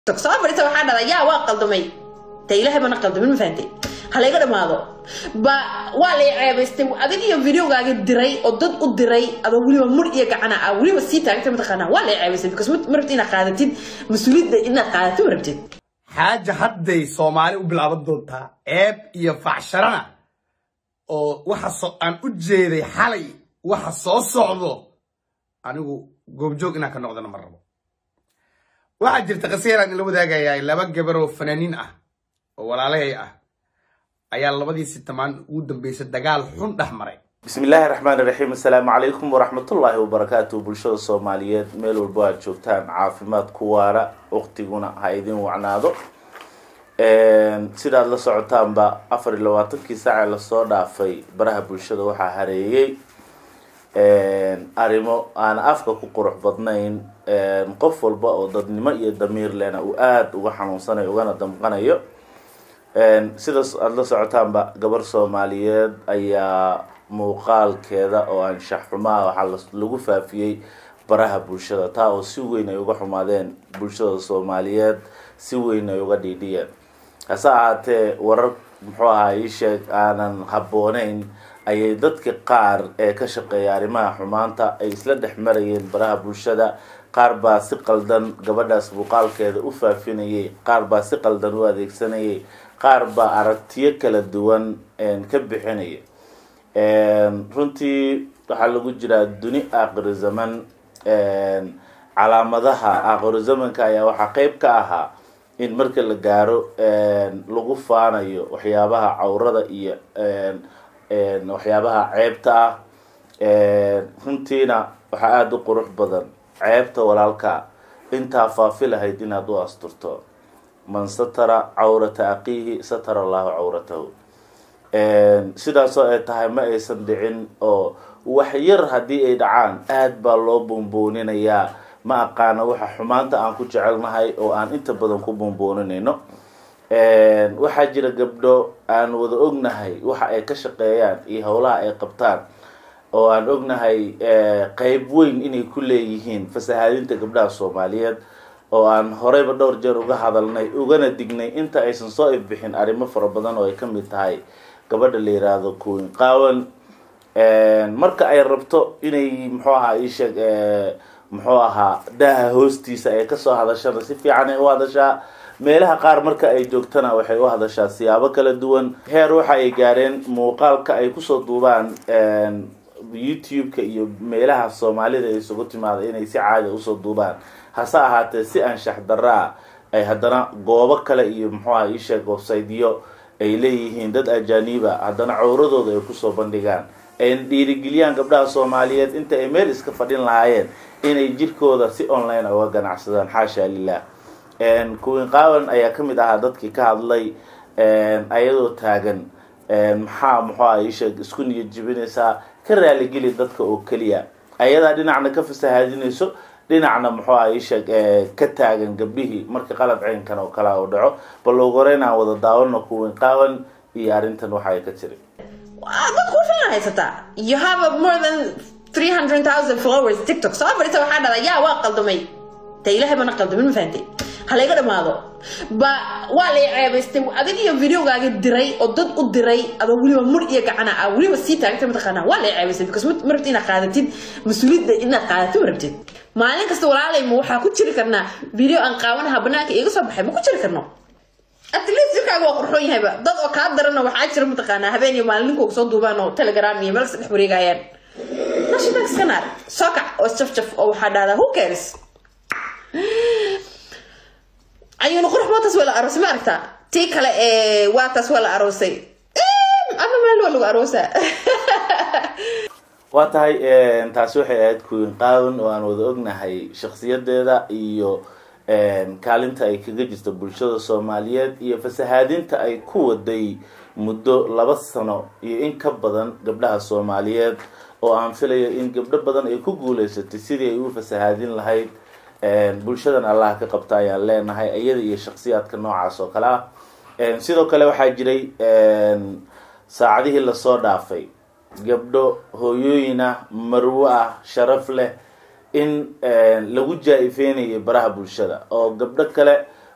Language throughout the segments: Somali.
soo fadhiisa waxaa dhala yaa waa qaldamay de ilaahay bana qaldamin ma fahantay ha layga dhamaado ba waa lay ceebaystay adig iyo videogaaga diray oo dad u diray adoo weliba mur iyo gacana ah weliba sii taagtay mataqaanaa waa lay ceebaystay because ma rabtid inaad qaadatid mas-uuliyadda inaad qaadatid ma rabtid xaaja hadday soomaali u bilaaban doontaa ceeb iyo facsharana oo waxa so- aan u jeeday xalay waxa soo socdo anigu goobjoog inaan ka noqdana ma rabo waxaa jirta qasiiraan ila wadaagayaa laba gabar oo fanaaniin ah oo walaalahay ah ayaa labadii sitamaan ugu dambeysay dagaal xun dhex maray bismi illaahi raxmaani raxiim assalaamu calaykum waraxmatullaahi wabarakaatu bulshada soomaaliyeed meel walbo aad joogtaan caafimaad ku waara waqtiguna ha idin wacnaado sidaad la socotaanba afar iyo labaatankii saace lasoo dhaafay baraha bulshada waxaa hareeyey arrimo aan afka ku qurux badnayn qof walba oo dadnimo iyo damiir lena uu aada uga xanuunsanayo ugana damqanayo sidaas aada la socotaanba gabar soomaaliyeed ayaa muuqaalkeeda oo anshax xumaa waxaa lagu faafiyey baraha bulshada taa oo si weyn ay uga xumaadeen bulshada soomaaliyeed si weyn ay uga dhiidhiyeen hase ahaatee warar muxuu ahaa ii sheeg aanan habbooneyn ayay dadka qaar ee ka shaqeeya arrimaha xumaanta ay isla dhex marayeen baraha bulshada qaar baa si qaldan gabadhaas muuqaalkeeda u faafinayay qaar baa si qaldan u adeegsanayay qaar baa aragtiyo kala duwan ka bixinaya runtii waxaa lagu jiraa duni aakhiri zaman calaamadaha aakhiro zamanka ayaa waxaa qeyb ka ahaa in marka la gaaro lagu faanayo waxyaabaha cawrada iyo waxyaabaha ceebta ah runtiina waxaa aada u qurux badan ceebta walaalka intaa faafi lahayd inaad u asturto man satara cawrata aqiihi satara allahu cawratahu sidaasoo ay tahay ma aysan dhicin oo wax yar haddii ay dhacaan aada baa loo buunbuuninayaa ma aqaano waxa xumaanta aan ku jecelnahay oo aan inta badan ku buunbuuninayno waxaa jira gabdho aan wada ognahay waxa ay ka shaqeeyaan iyo howlaha ay qabtaan oo aan ognahay qeyb weyn inay ku leeyihiin fasahaadinta gabdhaha soomaaliyeed oo aan horeyba dhowr jeer uga hadalnay ugana dignay inta aysan soo ifbixin arrimo fara badan oo ay ka mid tahay gabadha la yiraahdo kuwin qaawan marka ay rabto inay muxuu ahaa iisheeg muxuu ahaa daaha hoostiisa ay kasoo hadashana si fiican ay u hadashaa meelaha qaar marka ay joogtana waxay u hadashaa siyaabo kala duwan heer waxa ay gaareen muuqaalka ay kusoo duubaan youtube-ka iyo meelaha soomaalida ay isugu timaada inay si caadi usoo duubaan hase ahaatee si anshax daraa ay haddana goobo kale iyo muxuu aha iisheeg websiteyo ay leeyihiin dad ajaaniba haddana cowradooda ay kusoo bandhigaan ayna dhiirigeliyaan gabdhaha soomaaliyeed inta ay meel iska fadhin lahaayeen inay jirkooda si online uga ganacsadaan xaasha lilah kuwin qaawan ayaa kamid ahaa dadkii ka hadlay ayadoo taagan maxaa muxuu aha iisheeg isku niyad jibinaysaa ka raaligeli dadka oo keliya ayadaa dhinacna ka fasahaadinayso dhinacna muxuu aha iisheeg ka taagan gabdhihii marka qalab ceynkan oo kala u dhaco bal ugu horeyn aan wada daawano kuwin qaawan iyo arrintan waxa ay ka tiri dadku u filan haysataa you have a more than 300,000 followers tiktok soo fadhiisa waxaa dhala yaa waa qaldamay de ilaahay bana qaldamin ma fahantay ha layga dhamaado ba waa lay ceebaystay adig iyo videogaaga diray oo dad u diray adoo weliba mur iyo gacana ah weliba sii taagtay mataqaanaa waa lay ceebaystay because ma rabtid inaad qaadatid mas-uuliyadda inaad qaadatid ma rabtid maalin kasta walaalay ma waxaa ku jiri karnaa video aan qaawanaha banaanka iiga soo baxay ma ku jiri karno at least jirkaaga waa qurxoon yahayba dad oo kaa darana waxaa jira mataqaanaa habeen iyo maalin ninkooga soo duubaan oo telegram iyo meel kasta dhex wareegayaan nashidan iska naar soo kac oo isjafjaf oo waxaa dhahdaa who cares ayuuna qurux mootaas waa la aroosay ma aragtaa tii kale ee waataas waa la aroosay ama meel waa lagu aroosaa waa tahay taasi waxay ahayd kuwin qaawan oo aan wada ognahay shaksiyadeeda iyo kaalinta ay kaga jirto bulshada soomaaliyeed iyo fasahaadinta ay ku waday muddo laba sano iyo in ka badan gabdhaha soomaaliyeed oo aan filayo in gabdho badan ay ku guuleysatay sidii ay u fasahaadin lahayd bulshadan allah ka qabta ayaan leenahay iyada iyo shaksiyaadka noocaas oo kale ah sidoo kale waxaa jiray saacadihii lasoo dhaafay gabdho hooyooyin ah marwo ah sharaf leh in lagu jaa-ifeynayay baraha bulshada oo gabdho kale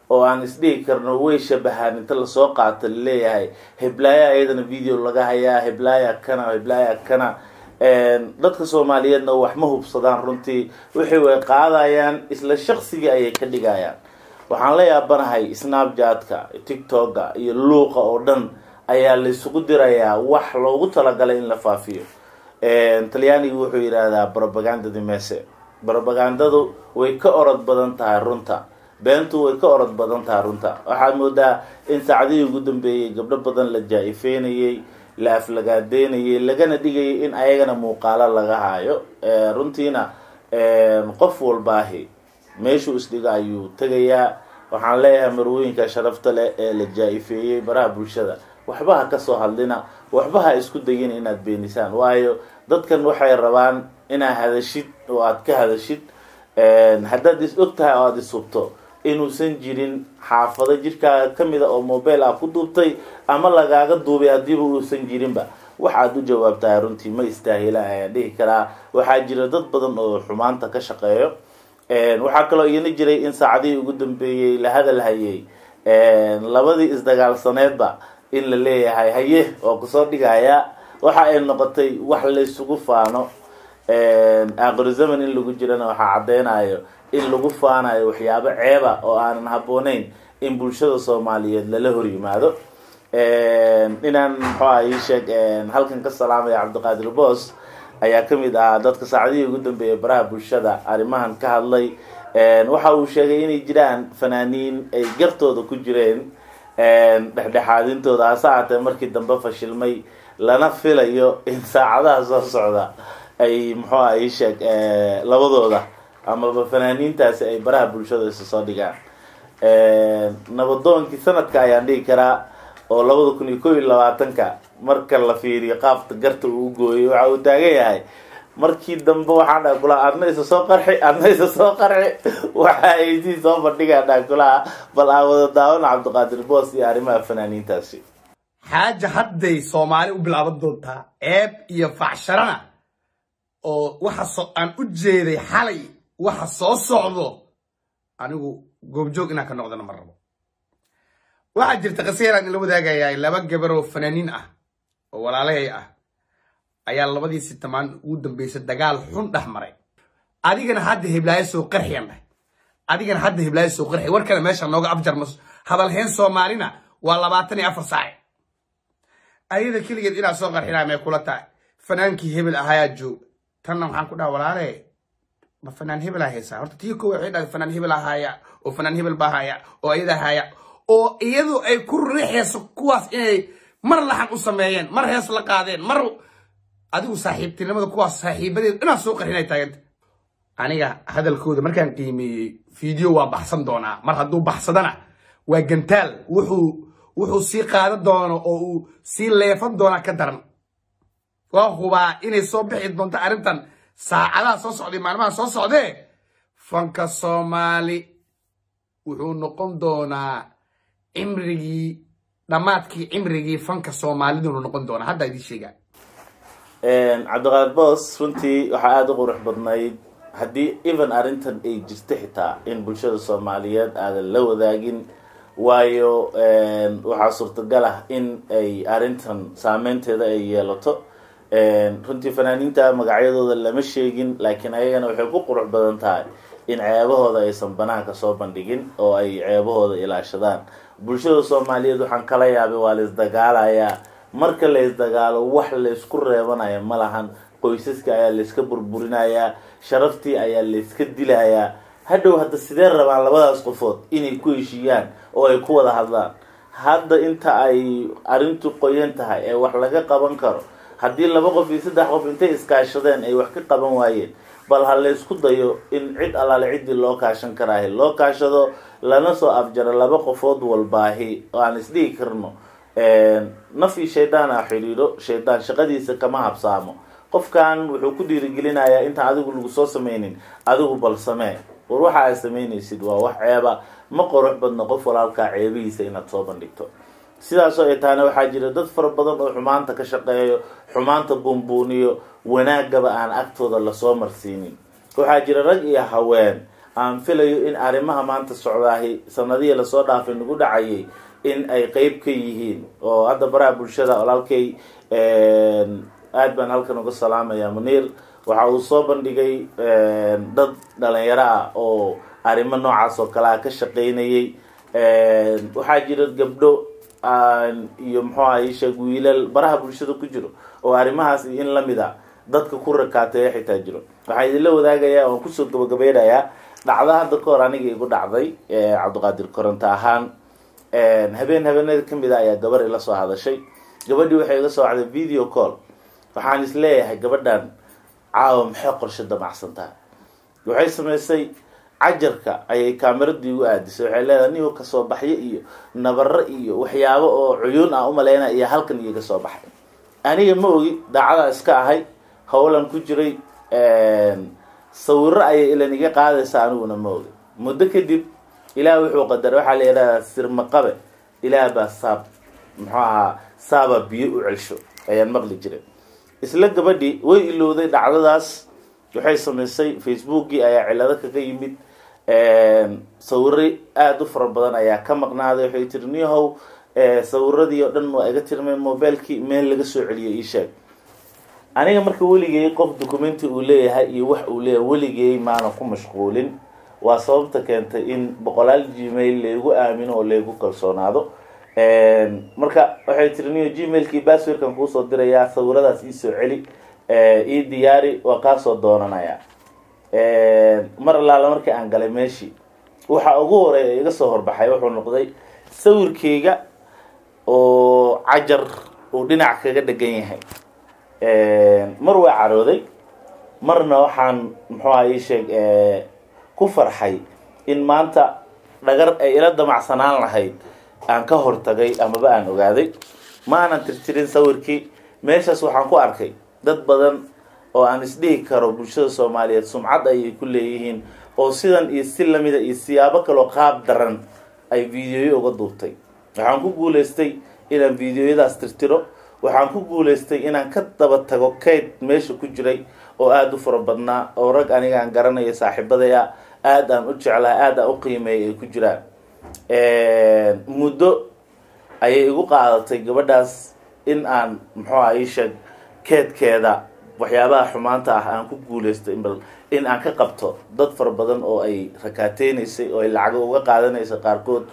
oo aan isdhihi karno way shabahaan inta lasoo qaato laleeyahay heblaaya iyadana video laga hayaa heblaaya kana heblaaya kana dadka soomaaliyeedna wax ma hubsadaan runtii wixii way qaadayaan isla shaqsigii ayay ka dhigayaan waxaan la yaabanahay snapjatka tiktoka iyo luuqa oo dhan ayaa laysugu dirayaa wax loogu talagalay in la faafiyo talyaanigu wuxuu yidhaahdaa propagandadi mese propagandadu way ka orod badan tahay runta beentu way ka orod badan tahay runta waxaad moodaa in saacadihii ugu dambeeyey gabdho badan la jaa-ifeynayey la aflagaadeynayay lagana dhigayay in ayagana muuqaalo laga haayo runtiina qof walbaahi meeshuu isdhigo ayuu tegayaa waxaan leeyahay marwooyinka sharafta leh ee la jaa-ifeeyey baraha bulshada waxba ha kasoo hadlina waxba ha isku dayin inaad beenisaan waayo dadkan waxay rabaan inaad hadashid oo aad ka hadashid haddaad is og tahay oo aada ishubto inuusan jirin xaafado jirkaaga kamida oo mobile ah ku duubtay ama lagaaga duubay haddiiba uusan jirinba waxaad u jawaabtahay runtii ma istaahila ayaan dhihi karaa waxaa jira dad badan oo xumaanta ka shaqeeyo waxaa kaloo iyana jiray in saacadihii ugu dambeeyey la hadal hayay labadii isdagaalsaneedba in la leeyahay haye oo kusoo dhigaya waxa ay noqotay wax laysugu faano aakhiro zaman in lagu jirana waxaa caddeynayo in lagu faanayo waxyaabo ceeba oo aanan habbooneyn in bulshada soomaaliyeed lala hor yimaado inaan muxuuha ii sheeg halkan ka salaamaya cabdiqaadir boos ayaa kamid ahaa dadka saacadihii ugu dambeeyay baraha bulshada arrimahan ka hadlay waxa uu sheegay inay jiraan fanaaniin ay gartooda ku jireen dhexdhexaadintooda hase aatee markii dambe fashilmay lana filayo in saacadaha soo socda ay muxuuha ii sheeg labadooda amaba fanaaniintaasi ay baraha bulshada isa soo dhigaan nabadoonkii sanadka ayaan dhigi karaa oo labada kun iyo kow iyo labaatanka marka la fiiriyo qaabta garta uu gooyay waxa uu taagan yahay markii dambe waxaan dhaha kulaha adna isa soo qarxi adna isa soo qarxi waxa ay sii soo bandhigaan dhaha kulaha bal aan wada daawano cabdiqaadir boos iyo arrimaha fanaaniintaasi xaaja hadday soomaali u bilaaban doontaa ceeb iyo facsharana oo waxa so aan u jeeday xalay waxa soo socdo anigu goobjoog inaan ka noqdana ma rabo waxaa jirta qaseyaan ila wadaagayaa laba gabar oo fanaaniin ah oo walaalahey ah ayaa labadii sitamaan ugu dambeysay dagaal xun dhex maray adigana hadda heblaayo soo qarxiyan dheh adigana hadda heblaayo soo qarxiy warkana meesha nooga abjarma hadalheen soomaalina waa labaatan iyo afar saac ayada keligeed inaad soo qarxinaa may kula tahay fanaankii hebel ahayaa joog tanna waxaan ku dhaha walaale ma fanaan hebel aa haysaa horta tii kowa waxay dhahay fanaan hebel ahaaya oo fanaan hebel baa haya oo ayada haya oo iyadu ay ku riixayso kuwaas inay mar laxan u sameeyeen mar hees la qaadeen mar adigu saaxiibtinimada kuwaas saaxiibadeed inaad soo qarxinay taaganta aniga hadalkooda markaan qiimeeyey video waa baxsan doonaa mar hadduu baxsadana waa gantaal wuxuu wuxuu sii qaadan doono oo uu sii leefan doonaa ka daran waa hubaa inay soo bixi doonto arrintan saacadaha soo socday maalmaha soo socdee fanka soomaali wuxuu noqon doonaa cimrigii dhammaadkii cimrigii fanka soomaalidunu noqon doonaa haddaa idiin sheegaa cabdiqaadir boos runtii waxaa aada u qurux badnayd haddii even arrintan ay jirto xitaa in bulshada soomaaliyeed aadan la wadaagin waayo waxaa suurtagal ah in ay arrintan saameynteeda ay yeelato runtii fanaaniinta magacyadooda lama sheegin laakiin ayagana waxay ku qurux badan tahay in ceebahooda aysan banaanka soo bandhigin oo ay ceebahooda ilaashadaan bulshada soomaaliyeed waxaan kala yaabay waa la isdagaalayaa marka la isdagaalo wax laysku reebanaya ma lahan qoysaska ayaa layska burburinayaa sharaftii ayaa layska dilayaa hadhow hadda sidee rabaan labadaas qofood inay ku heshiiyaan oo ay ku wada hadlaan hadda inta ay arrintu qoyan tahay ee wax laga qaban karo haddii laba qof iyo saddex qof intay iskaashadeen ay wax ka qaban waayeen bal ha laysku dayo in cid allaale ciddii loo kaashan karaahi loo kaashado lana soo afjaro laba qofood walbaahi oo aan isdhihi karno naf iyo shaydaan a xidhiidho shaydaan shaqadiisa kama habsaamo qofkan wuxuu ku dhiirigelinayaa intaan adigu lagu soo sameynin adigu bal samee war waxa aad samaynaysid waa wax ceeba ma qurux badno qof walaalkaa ceebihiisa inaad soo bandhigto sidaasoo ay tahana waxaa jira dad fara badan oo xumaanta ka shaqeeyo xumaanta buunbuuniyo wanaagaba aan agtooda lasoo marsiinin waxaa jira rag iyo haween aan filayo in arrimaha maanta socdaahi sanadihii lasoo dhaafay nagu dhacayay in ay qeyb ka yihiin oo hadda baraha bulshada walaalkay aad baan halkan uga salaamaya muniir waxa uu soo bandhigay dad dhalinyaro ah oo arrimo noocaas oo kale ah ka shaqeynayay waxaa jira gabdho iyo muxuu aha isheeg wiilal baraha bulshada ku jiro oo arrimahaas in lamid a dadka ku rakaateeya xitaa jiro waxaan idinla wadaagayaa waan kusoo gabagabeynayaa dhacdo hadda ka hor aniga igu dhacday cabdiqaadir koronto ahaan habeen habeenada kamid a ayaa gabar ila soo hadashay gabadhii waxay iga soo wacday video call waxaan is leeyahay gabadhan caawa maxay qorshe damacsan tahay waxay samaysay cajarka ayay kaameradii ugu aadisay waxay leedahay nigo kasoo baxyo iyo nabaro iyo waxyaabo oo cuyuun ah umaleyna iyo halkan iyoga soo baxay aniga ma ogi daacadaa iska ahay howlan ku jiray sawiro ayay ilan iga qaadaysa aniguna ma ogi muddo kadib ilaah wuxuu qadaray waxaa la yidhahdaa sirmaqabe ilaah baa saab muxuu ahaa saaba biyo u celsho ayaan maqli jiray isla gabadhii way ilowday dhacdadaas waxay samaysay facebookii ayaa cilado kaga yimid sawiro aada u fara badan ayaa ka maqnaaday waxay tiri nihow sawiradii oo dhan waa iga tirmeen mobilekii meel laga soo celiyay ii sheeg aniga marka weligay qof documenti uu leeyahay iyo wax uu leeyahay weligay maana ku mashquulin waa sababta keentay in boqolaal gmail laygu aamino oo laygu kalsoonaado marka waxay tiri niyo gmailkii basswordkan kuusoo dirayaa sawiradaas iisoo celi ii diyaari waa kaasoo doonanaya mar allaala markii aan galay meeshii waxa ugu horeeya iga soo horbaxay wuxuu noqday sawirkeyga oo cajar uu dhinac kaga dhegan yahay mar waa carooday marna waxaan muxuuha ii sheeg ku farxay in maanta dhagar ay ila damacsanaan lahayd aan ka hortagay amaba aan ogaaday ma aanan tirtirin sawirkii meeshaas waxaan ku arkay dad badan oo aan isdhihi karo bulshada soomaaliyeed sumcad ayay ku leeyihiin oo sidan iyo si lamida iyo siyaabo kaloo qaab daran ay videoyo uga duubtay waxaan ku guulaystay inaan videoyadaas tirtiro waxaan ku guulaystay inaan ka daba tago kayd meesha ku jiray oo aada u fara badnaa oo rag aniga aan garanayo saaxiibadaya aada aan u jeclaha aada aan u qiimeeya ay ku jiraan muddo ayay igu qaadatay gabadhaas in aan muxuuha ii sheeg keedkeeda waxyaabaha xumaanta ah aan ku guulaysto bal in aan ka qabto dad fara badan oo ay rakaateynaysa oo ay lacago uga qaadanaysa qaarkood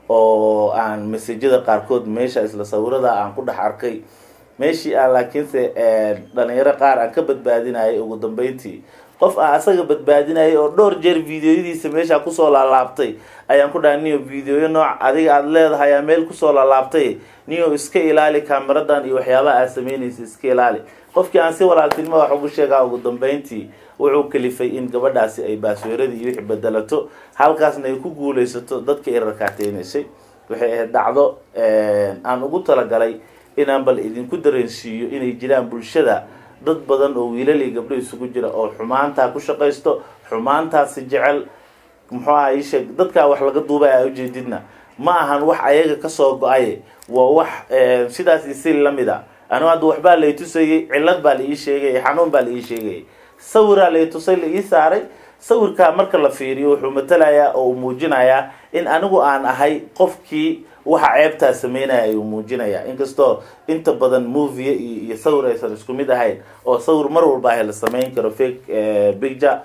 oo aan masajada qaarkood meesha isla sawirada aan ku dhex arkay meeshii aan laakiinse dhalinyaro qaar aan ka badbaadinayay ugu dambeyntii qof aan asaga badbaadinayay oo dhowr jeer videoyadiisa meesha kusoo laalaabtay ayaan ku dhahay niyo videoyo nooc adiga aada leedahay aa meel kusoo laalaabtay niyo iska ilaali kaameradan iyo waxyaabaha aad sameynaysa iska ilaali qofkii aan si walaaltinimo wax ugu sheegaa ugu dambeyntii wuxuu kalifay in gabadhaasi ay baasweeradii iyo wixi bedelato halkaasna ay ku guulaysato dadka i rakaateynaysa waxay ahayd dhacdo aan ugu talagalay inaan bal idinku dareensiiyo inay jiraan bulshada dad badan oo wiilal iyo gabdho isugu jira oo xumaantaa ku shaqaysto xumaantaasi jecel muxuu aha ii sheeg dadkaa wax laga duubay a ujeedidna ma ahan wax ayaga kasoo go-ay waa wax sidaas isi lamid a anigu hadda waxbaa lay tusayay cillad baa la ii sheegayay xanuun baa la ii sheegayay sawiraa lay tusay la ii saaray sawirkaa marka la fiiriyo wuxuu matalayaa oo uu muujinayaa in anigu aan ahay qofkii waxa ceebtaa sameynaya ayuu muujinaya inkastoo inta badan movie iyo iyo sawir aysan isku mid ahayn oo sawir mar walba ah la sameyn karo fake picture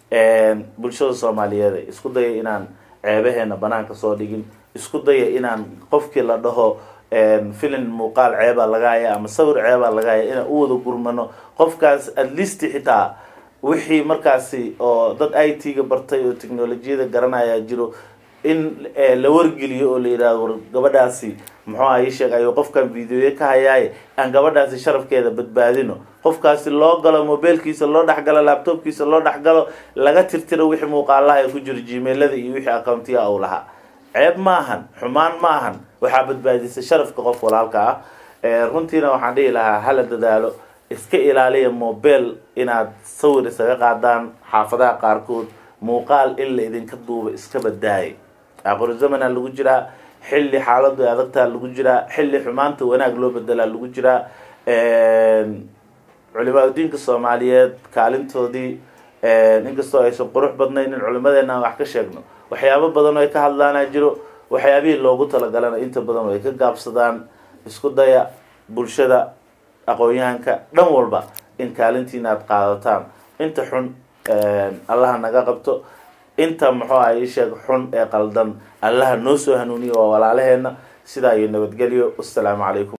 bulshada soomaaliyeed isku daya inaan ceebaheena banaanka soo dhigin isku daya inaan qofkii la dhaho filin muuqaal ceebaa laga haya ama sawir ceebaa laga haya inaan u wada gurmano qofkaas at least xitaa wixii markaasi oo dad i t ga bartay oo technolojiyada garanaya jiro in la wargeliyo oo la yidhahdo war gabadhaasi muxuu aha ii sheeg ayuu qofkan videoye ka hayaaye aan gabadhaasi sharafkeeda badbaadino qofkaasi loo galo mobiilkiisa loo dhexgalo laptopkiisa loo dhexgalo laga tirtiro wixii muuqaalaha ee ku jiro gmailada iyo wixii accountiya uu lahaa ceeb ma ahan xumaan ma ahan waxaa badbaadisay sharafka qof walaalka ah runtiina waxaan dhihi lahaa hala dadaalo iska ilaaliya mobile inaad sawir isaga qaadaan xaafadaha qaarkood muuqaal in la idinka duuba iska badaayay aqoru zamana lagu jiraa xilli xaaladu adagtaa lagu jiraa xilli xumaanta wanaag loo bedelaa lagu jiraa culimaa udiinka soomaaliyeed kaalintoodii inkastoo aysan qurux badnayn in culimadeena aan wax ka sheegno waxyaabo badan oo ay ka hadlaana jiro waxyaabihii loogu talagalana inta badan ay ka gaabsadaan isku daya bulshada aqoon-yahanka dhan walba in kaalintiina aad qaadataan inta xun allaha naga qabto inta muxuu ah ii sheeg xun ee qaldan allaha noo soo hanuuniya waa walaalaheena sidaa iyo nabadgelyo wassalaamu calaykum